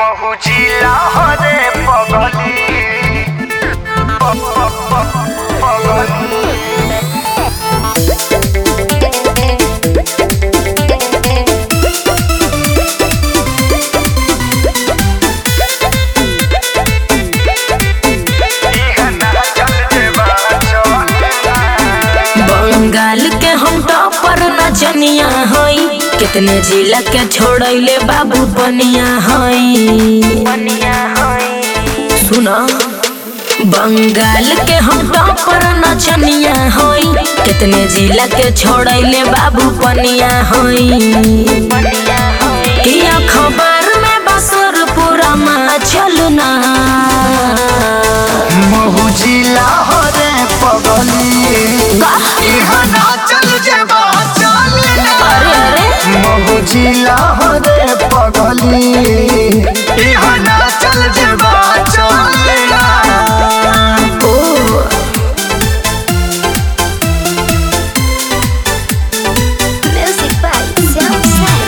মহুজিলা হরে পগলি প- প- প- পগলি इहना चल जेबा चलेला बंगाल के हम टॉपर नचनिया हई कितने जिला के छोड़ैले बाबू बनिया हई सुना बंगाल के हम टॉपर नचनिया हई कितने जिला के छोड़ैले बाबू बनिया हई किया खबर में बसर पूरा मा चलना महुजिला हरे पगली इहना चल जेबा चलेला अरे अरे महुजिला हरे पगली इहना चल जेबा चलेला ओ Music by Sound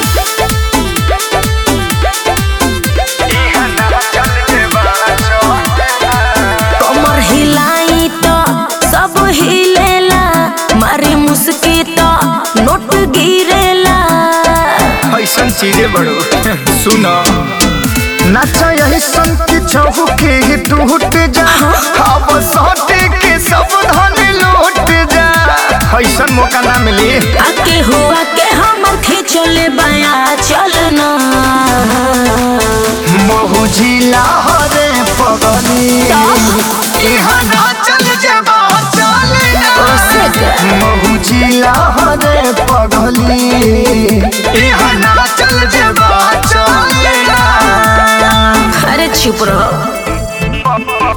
इहना चल जेबा चलेला कमर हिलाई तो सब हिलेला मारी मुस्की तो नोट गिरेला ऐसन चीजें बड़ो सुनो नचा यही सन की चौके ही टूट जा अब सौटे के सब धन लूट जा ऐसन मौका ना मिली आके हुआ के हमर खींचले बया चलना महुजिला हरे पगली इहाँ ना चल जेबा ओसे चलेला का। महुजिला हरे पगली इहाँ ना चल जेबा चलेला अरे चुप रहो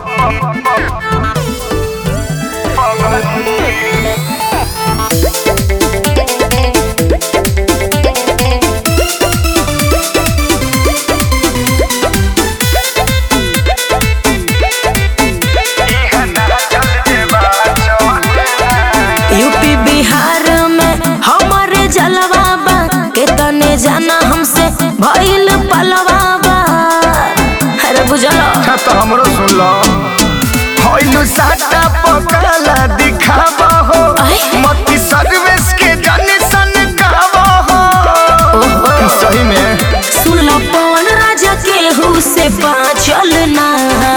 यूपी बिहार में हमारे जलवा बा के तने जाना हमसे भइल पलवा बा अरे बुझलो अच्छा तो हमरो सुन लो होइलु साटा पकाला दिखावा हो अरे। मती सर्विस के जाने सन गावा हो सही में सुन लो पवन राजा केहू से पाचलना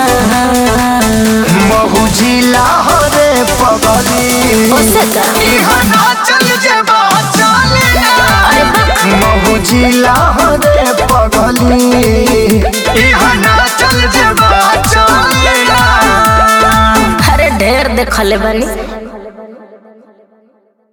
महुजिला हो रे पगली ओसे का इहाँ ना चल जेबा चलेला अरे बक महुजिला हो रे पगली इहाँ ना चल जेबा चलेला अरे ढेर देखले बानी